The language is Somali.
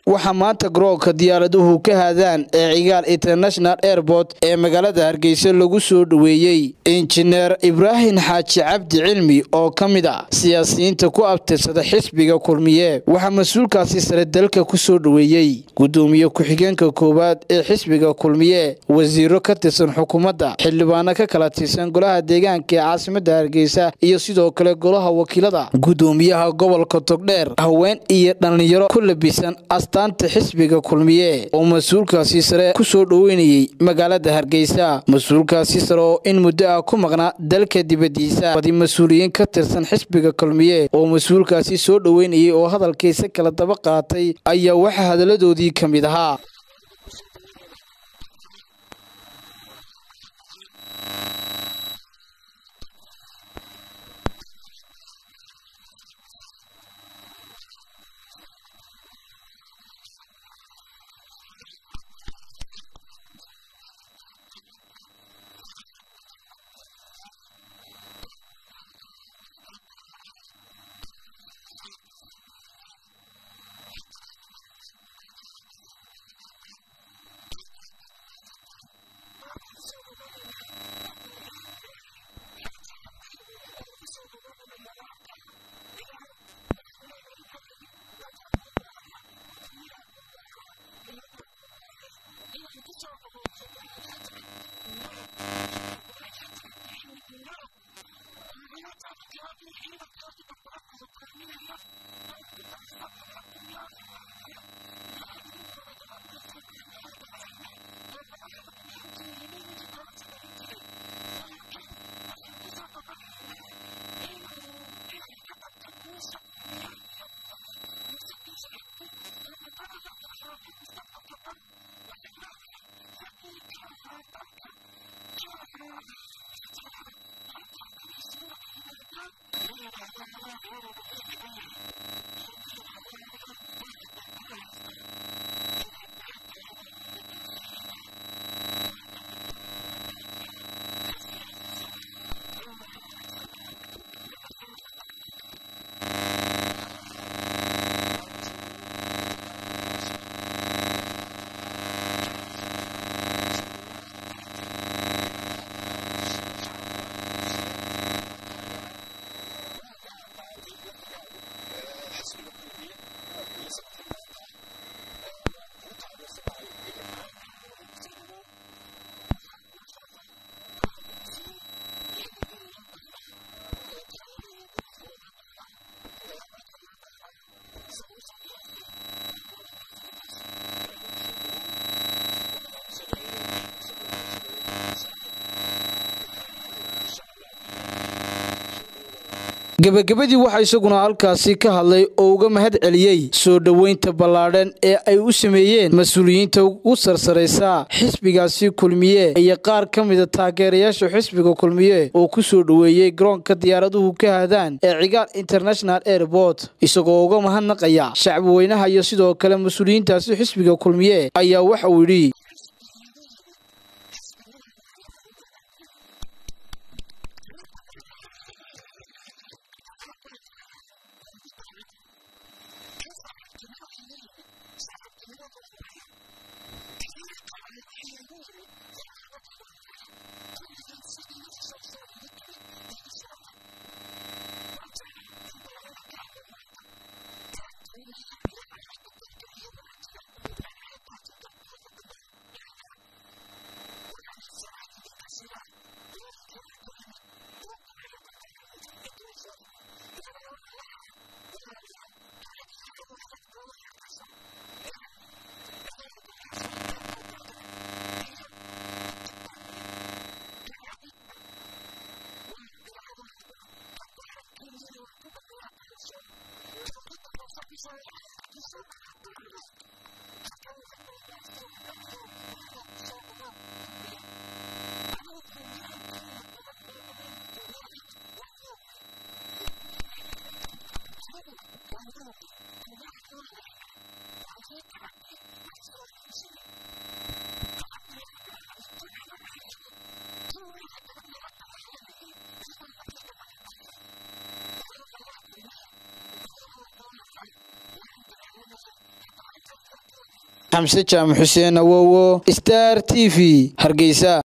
waxaa maanta garoonka diyaaraduhu ka haadaan ee cigaal international airport ee magaalada hargeysa lagu soo dhoweeyey injineer ibraahim xaaji cabdi cilmi oo ka mid ah siyaasiyiinta ku abtirsada xisbiga kulmiye waxaa mas-uulkaasi sare dalka ku soo dhoweeyey gudoomiye ku-xigeenka koowaad ee xisbiga kulmiye wasiiro ka tirsan xukuumadda xildhibaano ka kala tirsan golaha deegaanka ee caasimada hargeysa iyo sidoo kale golaha wakiilada gudoomiyaha gobolka togdheer haween iyo dhallinyaro ku labisan astaanta xisbiga kulmiye oo mas-uulkaasi sare ku soo dhoweynayey magaalada hargeysa mas-uulkaasi sare oo in muddo ah ku maqnaa dalka dibadiisa badi mas-uuliyiin ka tirsan xisbiga kulmiye oo mas-uulkaasi soo dhoweynayay oo hadalkiisa kala daba qaatay ayaa waxaa hadalladoodii ka mid ahaa gebagabadii waxaa isaguna halkaasi ka hadlay oo uga mahad celiyey soo dhoweynta ballaadhan ee ay u sameeyeen mas-uuliyiinta ugu sarsaraysa xisbigaasi kulmiye iyo qaar ka mida taageerayaasha xisbiga kulmiye oo ku soo dhoweeyey garoonka diyaaraduhu ka haadaan ee cigaal international airport isagoo uga mahadnaqaya shacbi weynaha iyo sidoo kale mas-uuliyiintaasi xisbiga kulmiye ayaa waxa uu yidhi xamse jaamac xuseen awowo star t v hargeysa